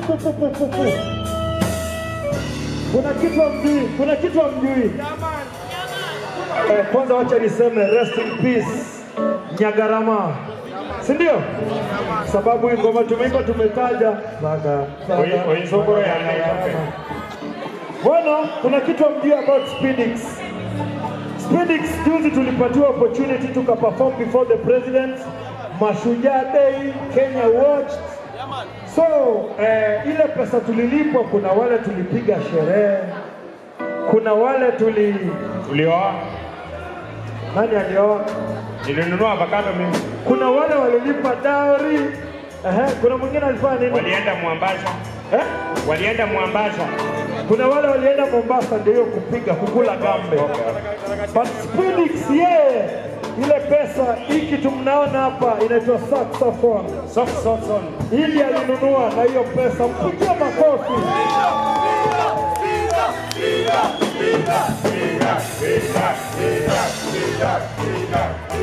pu, pu, pu, pu, pu. Kuna kitu hamjui, kuna kitu hamjui. Eh, kwanza wacha niseme rest in peace Nyagarama, si ndio? Sababu hii ngoma tumeimba tumetaja Baga, baga, Oi- oi, sokoro ya Nyagarama. Bwana, kuna kitu hamjui about Spinix. Spinix juzi tulipatiwa opportunity tukaperform before the president, Mashujaa Day, Kenya watched. So eh, ile pesa tulilipwa, kuna wale tulipiga sherehe, kuna wale tuli Ulioa? nani alioa, Nilinunua avocado mimi. kuna wale walilipa dowry. Ehe, kuna mwingine alifanya nini? Walienda Mwambasha. Eh? Walienda Mwambasha. Kuna wale walienda Mombasa ndio hiyo kupiga kukula gambe. But Spinix yeye ile pesa hii kitu mnaona hapa inaitwa saxophone. Soft saxophone. Ili alinunua na hiyo pesa, mpigie makofi. Speed up, speed up, speed up, speed up, speed up, speed up.